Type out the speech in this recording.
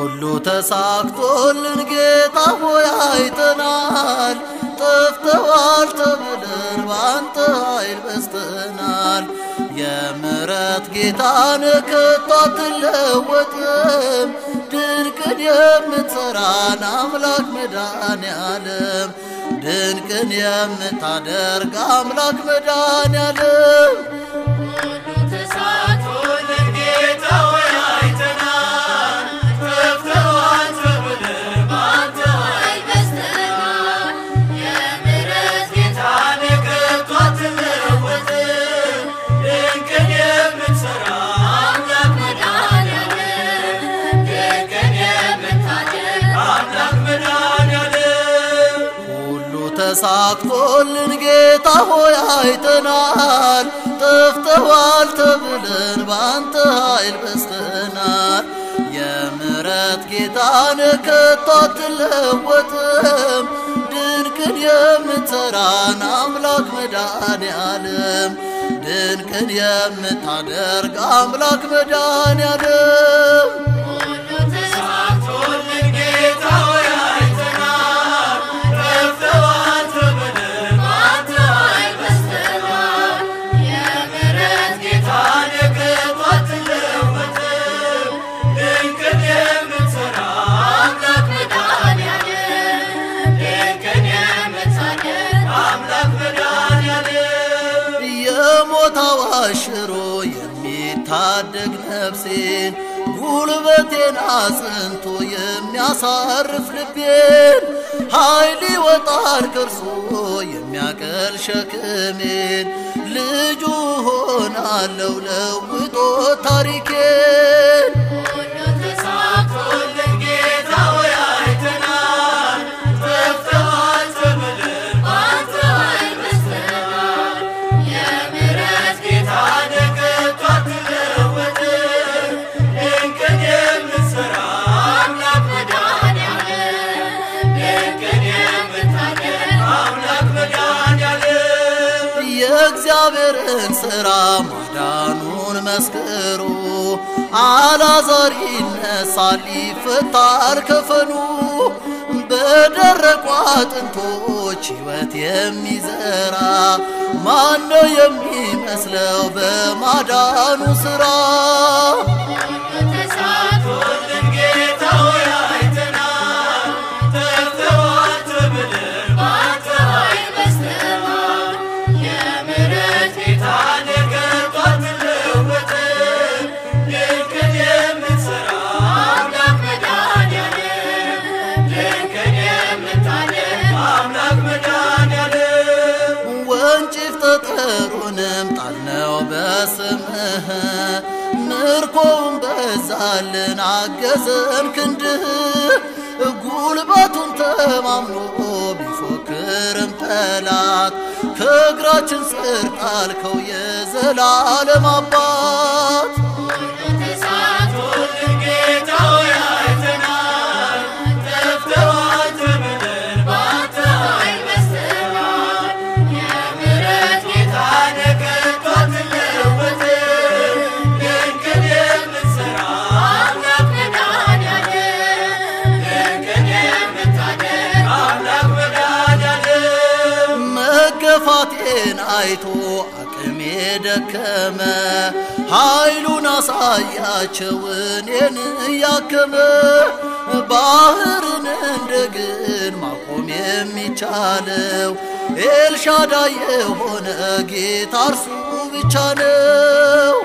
ሁሉ ተሳክቶልን ጌታ ሆይ አይተናል። ጠፍተዋል ተብለን በአንተ ኃይል በስተናል። የምሕረት ጌታን ከቶ አትለወጥም። ድንቅን የምትሠራን አምላክ መድኃኔ ዓለም ድንቅን የምታደርግ አምላክ መድኃኔ ዓለም ተሳክቶልን ጌታ ሆይ አይተናል። ጠፍተዋል ተብለን በአንተ ኃይል በስተናል። የምሕረት ጌታን ከቶ አትለወጥም። ድንቅን የምትሠራ አምላክ መድኃኔዓለም ድንቅን የምታደርግ አምላክ መድኃኔዓለም ሁሉ ተሳክቶልን ጌታ ሆይ አይተናል። ጠፍተዋል ተብለን በአንተ ኃይል በስተናል። የምሕረት ጌታን ከቶ አትለወጥም። ድንቅን የምትሠራን አምላክ መድኃኔ ዓለም ድንቅን የምታደርግ አምላክ መድኃኔ ዓለም ሁሉ ተሳክቶልን ጌታ ሆይ አይተናል። ጠፍተዋል ተብለን በአንተ ኃይል በስተናል። የምሕረት ጌታን ከቶ አትለወጥም። ድንቅን የምትሠራ አምላክ መድኃኔዓለም ድንቅን የምታደርግ አምላክ መድኃኔዓለም የሞት አዋጅ ሽሮ የሚታደግ ነፍሴን ጉልበቴን አጽንቶ የሚያሳርፍ ልቤን ኃይል ይወጣል ከርሶ የሚያቀል ሸክሜን ልጁ ሆናለው ለውጦ ታሪኬን ሁሉ ተሳክቶልን ጌታ ሆይ አይተናል። ጠፍተዋል ተብለን በአንተ ኃይል በስተናል። የምሕረት ጌታን ከቶ አትለወጥም። ድንቅን የምትሠራ አምላክ መድኃኔዓለም ድንቅን የምታደርግ አምላክ መድኃኔዓለም የእግዚአብሔርን ሥራ ማዳኑን መስክሩ። አልዓዛር ይነሳል ይፈታል ከፈኑ። በደረቁ አጥንቶች ሕይወት የሚዘራ ማነው የሚመስለው በማዳኑ ሥራ? ተሳክቶልን ጌታ ሆይ አይተናል። ጠፍተዋል ተብለን በአንተ ኃይል በስተናል። የምሕረት ጌታን ከቶ አትለወጥም። ድንቅን የምትሠራ አምላክ መድኃኔዓለም ድንቅን የምታደርግ አምላክ መድኃኔዓለም ወንጭፍ ጠጠሩንም ጣልነው በስምህ ምርኮውን በዛልን አገዘን ክንድህ ጉልበቱን ተማምኖ ቢፎክርም ጠላት ከእግራችን ስር ጣልከው የዘላለም አባት ተሳክቶልን ጌታ ሆይ አይተናል። ጠፍተዋል ተብለን በአንተ ኃይል በስተናል። የምሕረት ጌታን ከቶ አትለወጥም። ድንቅን የምትሠራ አምላክ መድኃኔዓለም ድንቅን የምታደርግ አምላክ መድኃኔዓለም መገፋቴን አይቶ አቅሜ ደከመ ኃይሉን አሳያቸው እኔን እያከመ ባህርን እንደግን ማቆም የሚቻለው ኤልሻዳይ የሆነ ጌታ እርሱ ብቻ ነው።